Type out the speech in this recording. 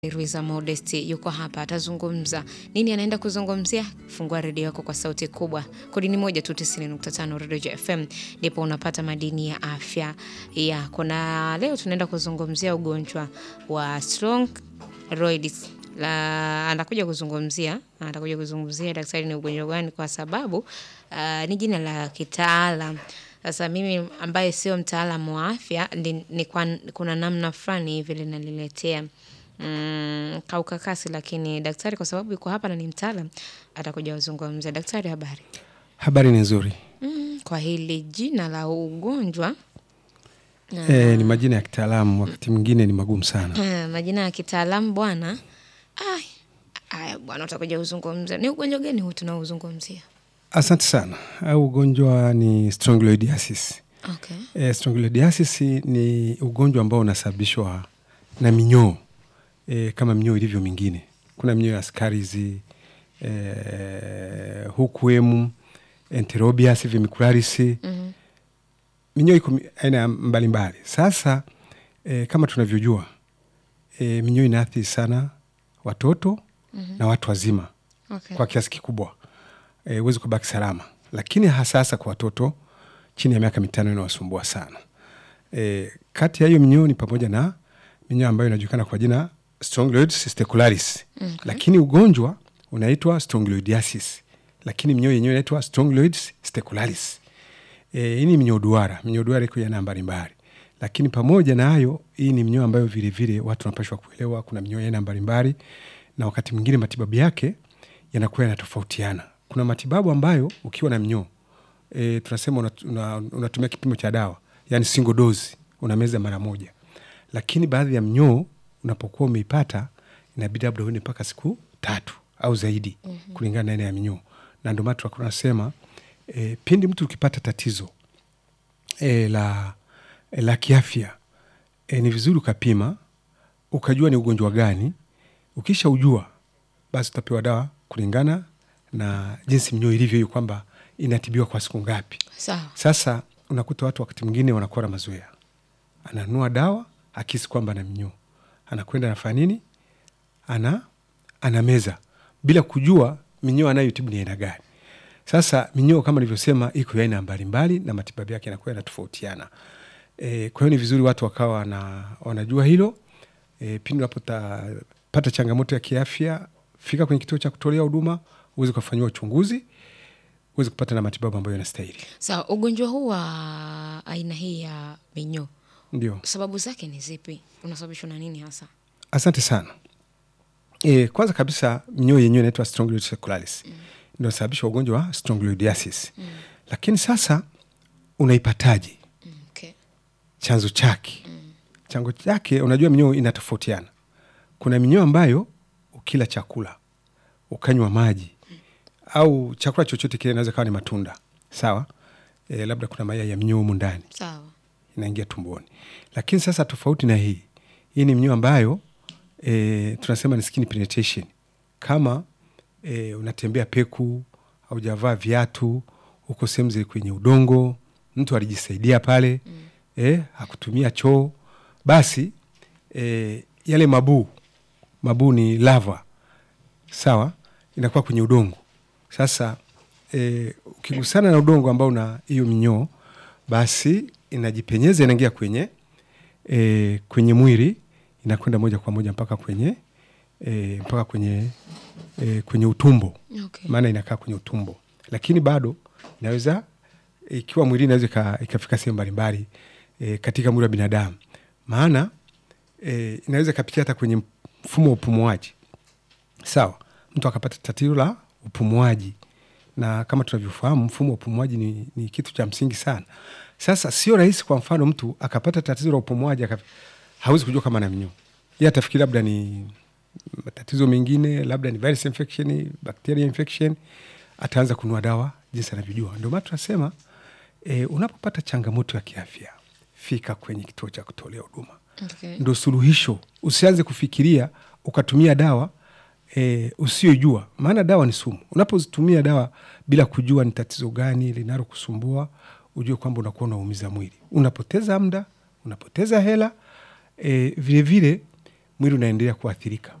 Ruiza Modesti yuko hapa, atazungumza nini. Anaenda kuzungumzia? Fungua redio yako kwa sauti kubwa, kodi ni moja tu, 90.5 Redio FM, ndipo unapata madini ya afya yako. Na leo tunaenda kuzungumzia ugonjwa wa strongyloids. La, anakuja kuzungumzia atakuja kuzungumzia daktari ni ugonjwa gani, kwa sababu uh, ni jina la kitaalam. Sasa mimi ambaye sio mtaalamu wa afya ni, ni kwa, kuna namna fulani hivi linaniletea mm, kaukakasi, lakini daktari kwa sababu yuko hapa na ni mtaalam atakuja kuzungumzia. Daktari, habari? Habari ni nzuri. Mm, kwa hili jina la ugonjwa E, ni majina ya kitaalamu, wakati mwingine ni magumu sana. Ah, majina ya kitaalamu bwana. Ai, aya bwana, utakuja kuzungumza ni ugonjwa gani huu tunaozungumzia? Asante sana. Au ugonjwa ni strongyloidiasis. Okay. E, strongyloidiasis ni ugonjwa ambao unasababishwa na minyoo e, kama minyoo ilivyo mingine. Kuna minyoo ya skarizi e, hukuemu, enterobias, vimicularis Mhm. minyoo iko mi- aina mbalimbali. Sasa e, kama tunavyojua e, minyoo inaathiri sana watoto na watu wazima Okay. kwa kiasi kikubwa, e, huwezi kubaki salama, lakini hasa hasa kwa watoto chini ya miaka mitano inawasumbua sana. E, kati ya hiyo minyoo ni pamoja na minyoo ambayo inajulikana kwa jina Strongyloides testicularis, lakini ugonjwa unaitwa strongyloidiasis, lakini minyoo yenyewe inaitwa Strongyloides testicularis. E, hii ni minyoo duara. Minyoo duara iko ya aina mbalimbali, lakini pamoja na hayo, hii ni minyoo ambayo vilevile watu wanapashwa kuelewa. Kuna minyoo ya aina mbalimbali, na wakati mwingine matibabu yake yanakuwa yanatofautiana. Kuna matibabu ambayo ukiwa na minyoo e, tunasema unat- una- unatumia kipimo cha dawa, yani single dose, unameza mara moja, lakini baadhi ya minyoo unapokuwa umeipata inabidi labda uende mpaka siku tatu au zaidi kulingana na aina ya minyoo, na ndio maana tunakuwa tunasema e, pindi mtu ukipata tatizo e, la, e, la kiafya e, ni vizuri ukapima ukajua ni ugonjwa gani. Ukisha ujua basi utapewa dawa kulingana na jinsi minyoo ilivyo, hiyo kwamba inatibiwa kwa siku ngapi. Sawa. Sasa unakuta watu wakati mwingine wanakuwa na mazoea, ananunua dawa akisi kwamba ana minyoo, anakwenda anafanya nini, ana anameza bila kujua minyoo anayotibu ni aina gani. Sasa minyoo kama nilivyosema, iko ya aina mbalimbali na matibabu yake yanakuwa yanatofautiana. E, kwa hiyo ni vizuri watu wakawa wana, wanajua hilo. E, pindi unapopata changamoto ya kiafya, fika kwenye kituo cha kutolea huduma uweze kufanyiwa uchunguzi, uweze kupata na matibabu ambayo yanastahili. Sawa, ugonjwa huu wa aina hii ya minyoo Ndio. sababu zake ni zipi? Unasababishwa na nini hasa? Asante sana. E, kwanza kabisa minyoo yenyewe inaitwa Strongyloides secularis mm. ndio inasababisha ugonjwa wa strongyloidiasis mm. Lakini sasa unaipataje? Mm, Okay. chanzo chake chanzo chake, unajua minyoo inatofautiana. Kuna minyoo ambayo ukila chakula ukanywa maji au chakula chochote kile, inaweza kawa ni matunda sawa, e, labda kuna mayai ya minyoo humu ndani Sawa. inaingia tumboni. Lakini sasa tofauti na hii, hii ni minyoo ambayo e, tunasema ni skin penetration. Kama e, unatembea peku, haujavaa viatu, uko sehemu zile kwenye udongo, mtu alijisaidia pale mm. e, hakutumia choo, basi e, yale mabuu mabuu ni lava sawa, inakuwa kwenye udongo. Sasa e, ukigusana na udongo ambao una hiyo minyoo, basi inajipenyeza inaingia kwenye e, kwenye mwili inakwenda moja kwa moja mpaka kwenye e, mpaka kwenye e, kwenye utumbo, Okay. maana inakaa kwenye utumbo, lakini bado inaweza ikiwa mwili inaweza ika- ikafika sehemu mbalimbali e, katika mwili wa binadamu, maana e, inaweza ikapitia hata kwenye mfumo wa upumuaji sawa, mtu akapata tatizo la upumuaji, na kama tunavyofahamu mfumo wa upumuaji ni, ni kitu cha msingi sana. Sasa sio rahisi, kwa mfano mtu akapata tatizo la upumuaji aka, hawezi kujua kama ana minyoo, yeye atafikiri labda ni matatizo mengine, labda ni virus infection, bacteria infection, ataanza kununua dawa jinsi anavyojua. Ndio maana tunasema e, unapopata changamoto ya kiafya, fika kwenye kituo cha kutolea huduma Okay. ndo suluhisho. Usianze kufikiria ukatumia dawa e, usiyojua, maana dawa ni sumu. Unapozitumia dawa bila kujua ni tatizo gani linalokusumbua, ujue kwamba unakuwa unaumiza mwili, unapoteza muda, unapoteza hela e, vilevile mwili unaendelea kuathirika.